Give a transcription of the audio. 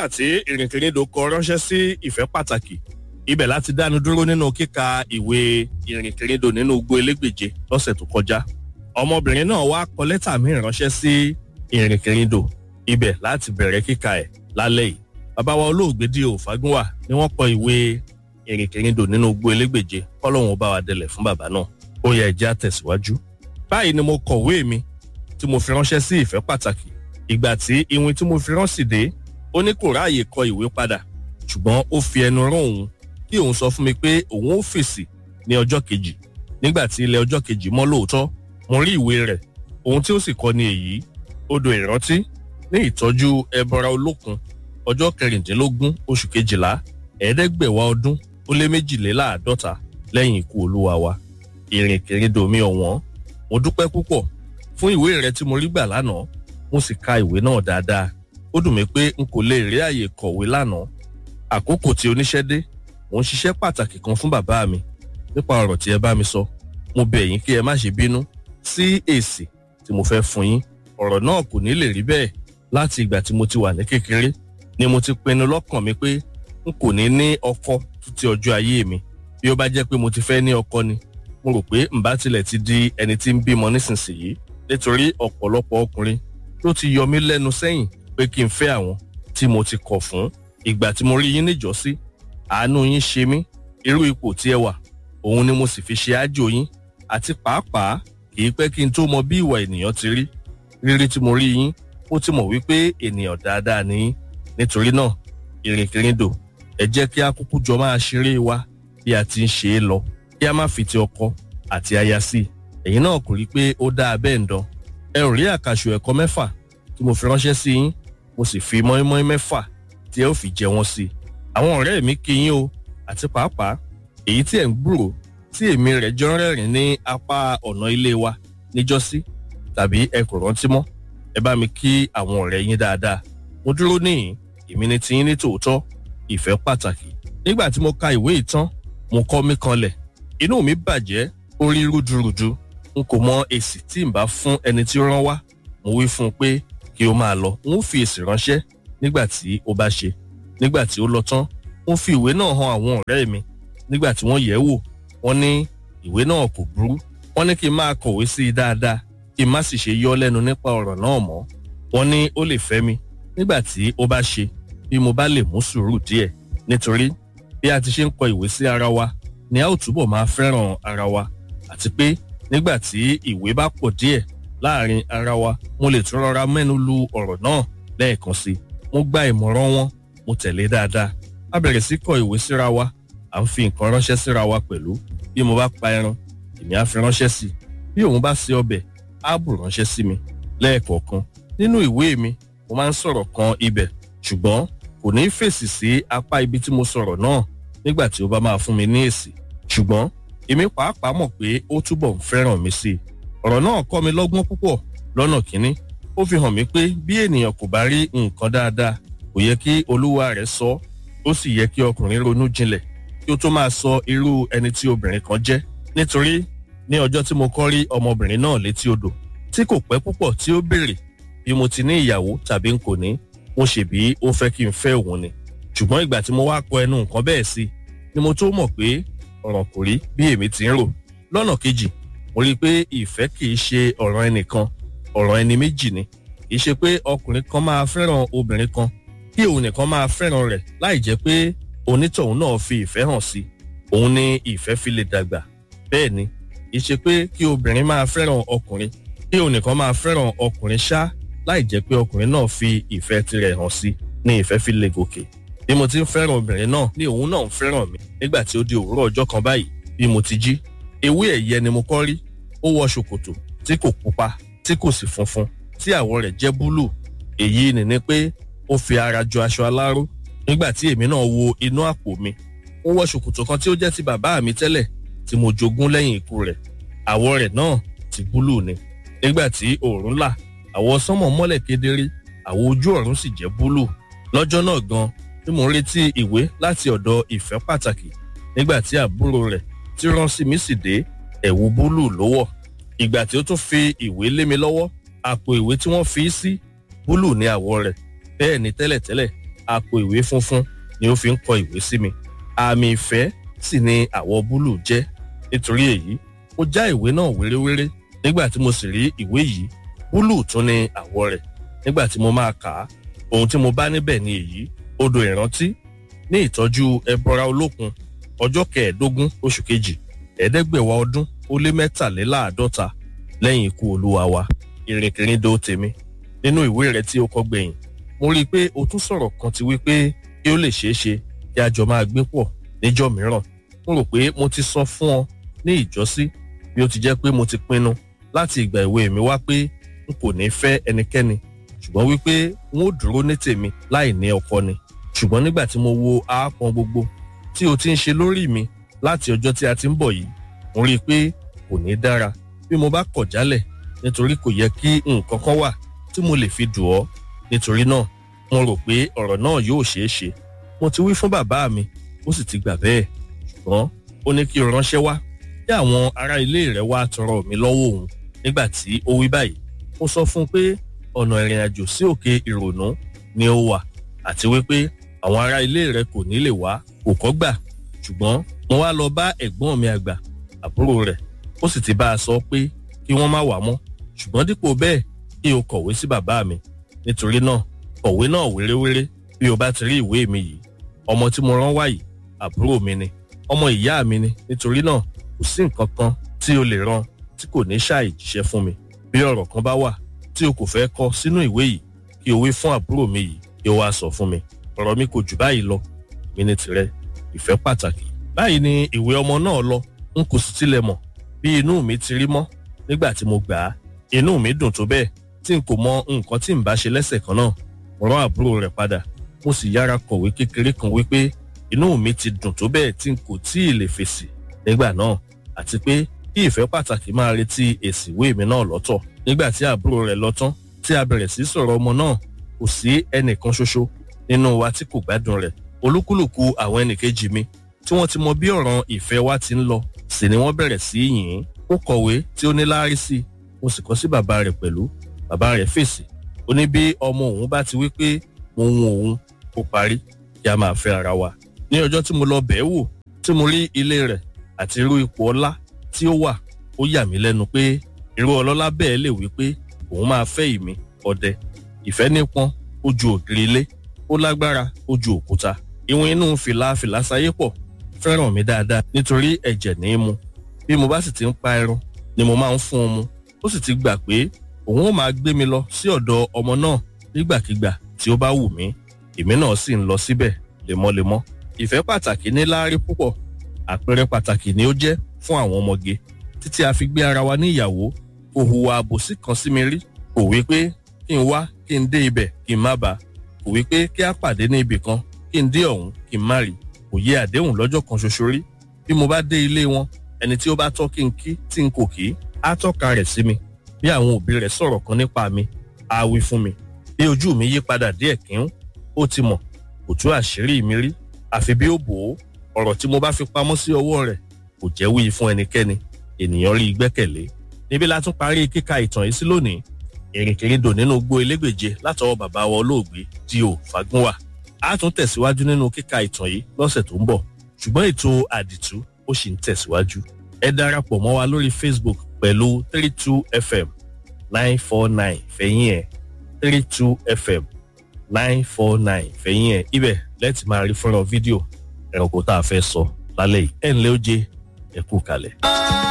lẹ́tà tí ìrìnkèrindò kọ ránṣẹ́ sí ìfẹ́ pàtàkì ibẹ̀ láti dánu dúró nínú kíka ìwé ìrìnkèrindò nínú igbó elégbèje lọ́sẹ̀ tó kọjá ọmọbìnrin náà wá kọ lẹ́tà míì ránṣẹ́ sí ìrìnkèrindò ibẹ̀ láti bẹ̀rẹ̀ kíka ẹ̀ lálẹ́ yìí bàbá wa olóògbé di òfagúnwà ni wọ́n kọ ìwé ìrìnkèrindò nínú igbó elégbèje kọ́lọ́hún bá wa délẹ̀ fún bàbá náà ó yẹ ẹ̀jẹ̀ àtẹ̀síwájú báyìí ni mo kọ̀wé mi tí mo fi ránṣẹ́ sí ìfẹ́ pàtàkì ìgbà tí ìwé tí mo fi ránṣì dé ó ní kò ráàyè kọ ìwé padà ṣùgbọ́n ó fi ẹnu rán òun kí òun sọ fún mi pé òun ó fèsì ní ọjọ́ kejì nígbà tí ilẹ̀ ọjọ́ kejì mọ́ lóòótọ́ mo rí ìwé rẹ̀ ohun tí ó sì kọ ni èyí odò ìrántí ní ìtọ́jú ẹbọra olókun ọjọ́ kẹrìndínlógún oṣù kejìlá ẹ̀ẹ́dẹ́gbẹ̀wá ọdún ó lé méjìléláàádọ́ta lẹ́yìn ikú olúwa wa ìrìnkèrindò mi ọ̀wọ́n mo dúpẹ́ púpọ̀ fún ìwé rẹ tí mo rí gbà lánàá mo sì ka ìwé náà dáadáa ó dùn mí pé n kò lè rí àyè kọ̀wé lánàá àkókò tí oníṣẹ́ dé mò ń ṣiṣẹ́ pàtàkì kan fún bàbá mi nípa ọ̀rọ̀ tí ẹ bá mi sọ mo bẹ̀ yín kí ẹ má ṣe bínú sí èsì tí mo fẹ́ fún yín ọ̀rọ̀ náà kò ní lè rí bẹ́ẹ̀ láti ìgbà tí mo ti wà ní kékeré ni mo ti pinnu lọ́kàn mi pé n kò ní ní ọkọ títí ọjọ́ ayé mi bí ó bá jẹ́ pé mo ti fẹ́ ní ọkọ ni mo rò pé n bá tilẹ̀ ti di ẹni tí ń bímọ nísinsìnyí nítorí ọ̀pọ̀lọpọ̀ ọkùnrin ló ti yọ mí lẹ́nu sẹ́yìn pé kí n fẹ́ àwọn tí mo ti kọ̀ fún ìgbà tí mo rí yín níjọ́sí àánú yín ṣe mí irú ipò tí ẹ wà òun ni mo sì fi ṣe ájò yín àti pàápàá kì í pẹ́ kí n tó mọ bí ìwà ènìyàn ti rí rírí tí mo rí yín ó ti mọ̀ wípé ènìyàn dáadáa ni yín nítorí náà ìrìnkèrindò ẹ jẹ́ kí a kúkú jọ máa ṣeré wa bí a ti ń ṣe é lọ kí a má fi ti ọkọ àti aya sí i ẹ̀yin náà kò rí pé ó dáa bẹ́ẹ̀ ń dán ẹ ò rí àkàṣù ẹ̀kọ́ mẹ́fà tí mo fi ránṣẹ́ sí yín mo sì fi mọ́ínmọ́ín mẹ́fà tí ẹ ó fi jẹ wọ́n sí i àwọn ọ̀rẹ́ mi kí yín o àti pàápàá èyí tí ẹ̀ ń gbúrò tí èmi rẹ̀ jọ ń rẹ́rìn ní apá ọ̀nà ilé wa níjọ́sí tàbí ẹ kò rántí mọ́ ẹ bá mi kí àwọn ọ̀rẹ́ yín dáadáa mo dúró níyìn èmi ni tiyín ní tòótọ́ ìfẹ́ pàtàkì nígbà tí mo ka ìwé ìtàn mo kọ́ mí kanlẹ̀ inú mi bàjẹ́ ó rí rúdurùdu n kò mọ èsì tí n bá fún ẹni tí ó rán wá mo wí fún un pé kí o máa lọ n ó fi èsì ránṣẹ́ nígbà tí ó bá ṣe nígbà tí ó lọ tán mo fi ìwé náà hàn àwọn ọ̀rẹ́ mi nígbà tí wọ́n yẹ̀ wò wọ́n ní ìwé náà kò burú wọ́n ní kí n máa kọ̀wé sí i dáadáa kí n má sì ṣe yọ́ lẹ́nu nípa ọ̀rọ̀ náà mọ́ wọ́n ní ó lè fẹ́ mi nígbà tí ó bá ṣe bí mo bá lè mú sùúrù díẹ̀ nítorí bí a ti ṣe ń kọ ìwé sí ara wa ni a ó túbọ̀ máa fẹ́ràn ara wa àti pé nígbà tí ìwé bá pọ̀ díẹ̀ láàrin ara wa mo lè tún rọra mẹ́nu lu ọ̀rọ̀ náà lẹ́ẹ̀kan sí i mo gba ìmọ̀ràn wọn mo tẹ̀lé dáadáa a bẹ̀rẹ̀ sí kọ ìwé síra wa à ń fi nǹkan ránṣẹ́ síra wa pẹ̀lú bí mo bá pa ẹran èmi á fi ránṣẹ́ sí i bí òun bá ṣe ọbẹ̀ á bù ránṣẹ́ sí mi lẹ́ẹ̀kọ̀ọ̀kan nínú ìwé mi mo máa ń sọ̀rọ̀ kan ibẹ̀ ṣùgbọ́n kò ní fèsì sí apá ibi tí mo sọ̀rọ̀ náà nígbà tí ó bá máa fún mi ní èsì ṣùgbọ́n èmi pàápàá mọ̀ pé ó túbọ̀ ń fẹ́ràn mi sí i ọ̀rọ̀ náà kọ́ mi lọ́gbọ́n púpọ̀ lọ́nà kínní ó fi hàn mí pé bí ènìyàn kò bá rí nǹkan dáadáa kò yẹ kí olúwa rẹ̀ sọ ó sì yẹ kí ọkùnrin ronú jinlẹ̀ kí ó tó máa sọ irú ẹni tí obìnrin kan jẹ́ nítorí ní ọjọ́ tí mo kọ́ rí ọmọbìnrin náà létí odò tí kò pẹ́ púpọ̀ tí ó béèrè bí mo ti ní ìyàwó tàbí n kò ní mo ṣèbí ó fẹ́ kí n fẹ́ òun ni ṣùgbọ́n ìgbà tí mo wá kọ ẹnu nǹkan bẹ́ẹ̀ sí ni mo tó mọ̀ pé ọ̀ràn kò rí bí èmi ti ń rò lọ́nà kejì mo rí i pé ìfẹ́ kì í ṣe ọ̀ràn ẹnìkan ọ̀ràn ẹni méjì ni kì í ṣe pé ọkùnrin kan máa fẹ́ràn obìnrin kan kí òun nìkan máa fẹ́ràn rẹ̀ láì jẹ́ pé onítọ̀hún náà fi ìfẹ́ hàn sí òun ni ìfẹ́ fi lè dàgbà bẹ́ẹ̀ ni kì í ṣe pé kí obìnrin máa fẹ́ràn ọkùnrin kí òun nìkan máa fẹ́ràn ọkùnrin ṣá láì jẹ́ pé ọkùnrin náà fi ìfẹ́ tirẹ̀ hàn sí ni ìfẹ́ fi lè gòkè bí mo ti ń fẹ́ràn obìnrin náà ni òun náà ń fẹ́ràn mi nígbà tí ó di òwúrọ̀ ọjọ́ kan báyìí bí mo ti jí ewé ẹ̀yẹ ni mo kọ́ rí ó wọ ṣòkòtò tí kò pupa tí kò sì funfun tí àwọ̀ rẹ̀ jẹ́ búlù èyí ni ni pé ó fi ara jọ aṣọ aláró nígbà tí èmi náà wo inú àpò mi ó wọ ṣòkòtò kan tí ó jẹ́ ti bàbá mi tẹ́lẹ̀ tí mo jogún lẹ́yìn ikú rẹ̀ àwọ̀ rẹ̀ náà ti búlù ni nígbà tí òòrùn là àwọ̀ sánmọ̀ mọ́lẹ̀ kedere àwọ̀ ojú ọ̀run sì jẹ́ búlù lọ́jọ́ náà gan tí mo ń retí ìwé láti ọ̀dọ̀ ìfẹ́ pàtàkì nígbà tí àbúrò rẹ̀ tí rán sí mi sì dé ẹ̀wù búlù ló wọ̀ ìgbà tí ó tún fi ìwé lé mi lọ́wọ́ àpò ìwé tí wọ́n fi í sí búlù ní àwọ̀ rẹ̀ bẹ́ẹ̀ ni tẹ́lẹ̀tẹ́lẹ̀ àpò ìwé funfun ni ó fi ń kọ ìwé sí mi àmì ìfẹ́ sì ni àwọ̀ búlù jẹ́ nítorí èyí mo já ìwé náà wéréwéré nígbà tí mo sì rí ìwé yìí búlù tún ni àwọ̀ rẹ̀ nígbà tí mo máa kà á ohun tí mo bá níbẹ̀ ni èyí odò ìrántí ní ìtọ́jú ẹbọra olókun ọjọ́ kẹẹ̀ẹ́dógún oṣù kejì ẹ̀ẹ́dẹ́gbẹ̀wá ọdún ó lé mẹ́tàléláàádọ́ta lẹ́yìn ikú olúwa wa ìrìnkèrindò tèmi nínú ìwé rẹ tí ó kọ gbẹ̀yìn mo rí i pé o tún sọ̀rọ̀ kan ti wí pé kí ó lè ṣeé ṣe kí a jọ máa gbé pọ̀ níjọ́ mìíràn mo rò pé mo ti sọ fún ọ ní ìjọ́sí bí ó ti jẹ́ pé mo ti pinnu láti ìgbà ìwé mi wá pé n kò ní fẹ́ ẹnikẹ́ni ṣùgbọ́n wípé n ó dúró ní tèmi láì ní ọkọ ni ṣùgbọ́n nígbà tí mo wo aápọn gbogbo tí o ti ń ṣe lórí mi láti ọjọ́ tí a ti ń bọ̀ yìí mo rí i pé kò ní dára bí mo bá kọ̀ jálẹ̀ nítorí kò yẹ kí nǹkan kan wà tí mo lè fi dùn ọ́ nítorí náà mo rò pé ọ̀rọ̀ náà yóò ṣeé ṣe mo ti wí fún bàbá mi ó sì ti gbà bẹ́ẹ̀ ṣùgbọ́n ó ní kí o ránṣẹ́ wá kí àwọn ará ilé rẹ̀ wá tọrọ mi lọ́wọ́ òun nígbà tí ó wí báyìí mo sọ fún un pé ọ̀nà ìrìn àjò sí òkè ìrònú ni ó wà àti wípé àwọn ará ilé rẹ̀ kò ní lè wá kò kọ́ gbà ṣùgbọ́n mo wá lọ bá ẹ̀gbọ́n mi àgbà àbúrò rẹ̀ ó sì ti bá a sọ pé kí wọ́n má wá mọ́ ṣùgbọ́n dípò bẹ́ẹ̀ kí o kọ̀wé sí bàbá mi nítorí náà kọ̀wé náà wéréwéré bí o bá ti rí ìwé mi yìí ọmọ tí mo rán wá yìí àbúrò mi ni ọmọ ìyá mi ni nítorí náà kò sí nǹkan kan tí o lè rán tí kò ní ṣàì jíṣẹ́ fún mi bí ọ̀rọ̀ kan bá wà tí o kò fẹ́ kọ sínú ìwé yìí kí o wí fún àbúrò mi yìí kí o wá sọ fún mi ọ̀rọ̀ mi kò jù báyìí lọ mi ní tirẹ̀ ìfẹ́ pàtàkì báyìí ni ìwé ọmọ náà lọ n kò sì tilẹ̀ mọ̀ bí inú mi ti rí mọ́ nígbà tí mo gbà á inú mi dùn tó bẹ́ẹ̀ tí n kò mọ nǹkan tí n bá ṣe lẹ́sẹ̀ kan náà mo rán àbúrò rẹ̀ padà mo sì yára kọ̀wé kékeré kan wípé inú mi ti dùn tó bẹ́ẹ̀ tí n kò tí ì lè fèsì nígbà náà àti pé kí ìfẹ́ pàtàkì máa retí èsì ìwé mi náà lọ́tọ̀ nígbà tí àbúrò rẹ̀ lọ tán tí a bẹ̀rẹ̀ sí sọ̀rọ̀ ọmọ náà kò sí ẹnìkan ṣoṣo nínú wa tí kò gbádùn rẹ̀ olúkúlùkù àwọn ẹnìkejì mi tí wọ́n ti mọ bí ọ̀ràn ìfẹ́ wa ti ń lọ sì ni wọ́n bẹ̀rẹ̀ sí yìn ín ó kọ̀wé tí ó ní láárí sí i mo sì kọ sí bàbá rẹ̀ pẹ̀lú bàbá rẹ̀ fèsì ó ní bí ọmọ òun bá ti wí pé mo hun òun ó parí kí a máa fẹ́ ara wa ní ọjọ́ tí mo lọ bẹ̀ẹ́ wò tí mo rí ilé rẹ̀ àti irú ipò ọlá tí ó wà ó yà mí lẹ́nu pé irú ọlọ́lá bẹ́ẹ̀ lè wí pé òun máa fẹ́ ìmí ọdẹ ìfẹ́ nípọn ó ju ògiri ilé ó lágbára ó ju òkúta ìwọ̀n inú fìlà fìlà sáyé pọ̀ fẹ́ràn mi dáadáa nítorí ẹ̀jẹ̀ ní í mu bí mo bá sì ti ń pa ẹran ni mo máa ń fún un mu ó sì ti gbà pé òun ó máa gbé mi lọ sí ọ̀dọ̀ ọmọ náà nígbàkigbà tí ó bá wù mí èmi náà sì ń lọ síbẹ̀ lemọ́lemọ́ ìfẹ́ pàtàkì ní láárí púpọ̀ àpẹẹrẹ pàtàkì ni ó jẹ́ fún àwọn ọmọge títí a fi gbé ara wa ní ìyàwó kò hùwà àbòsí kan sí mi rí kò wí pé kí n wá kí n dé ibẹ̀ kí n má bàa kò wí pé kí a pàdé ní ibì kan kí n dé ọ̀hún kí n má rí kò yẹ àdéhùn lọ́jọ́ kan ṣoṣo rí bí mo bá dé ilé wọn ẹni tí ó bá tọ́ kí n kí tí n kò kí á tọ́ka rẹ̀ sí mi bí àwọn òbí rẹ̀ sọ̀rọ̀ kan nípa mi á wí fún mi bí ojú mi yí padà díẹ̀ kíún ó ti mọ̀ kò tú àṣírí mi rí àfi bí ó bò ó ọ̀rọ̀ tí mo bá fi pamọ́ sí ọwọ́ rẹ̀ kò jẹ́ wí fún ẹnikẹ́ni ènìyàn rí gbẹ́kẹ̀lé níbi la tún parí kíka ìtàn yìí sí lónìí ìrìnkèrindò nínú igbó elégbèje látọwọ́ bàbá wa olóògbé D.O. Fágúnwà a tún tẹ̀síwájú nínú kíka ìtàn yìí lọ́sẹ̀ tó ń bọ̀ ṣùgbọ́n ètò àdìtú ó sì ń tẹ̀síwájú ẹ darapọ̀ mọ́ wa lórí Facebook pẹ̀lú three two fm nine four nine fẹ̀yìn ẹ̀ three two fm nine four nine fẹ̀yìn ẹ̀ ibẹ̀ lẹ́tì máa rí fọ́nrán fídíò ẹranko tá a fẹ́ sọ lálẹ́ yìí ẹ̀ ǹlẹ́ ó jẹ́ ẹ kú kalẹ̀.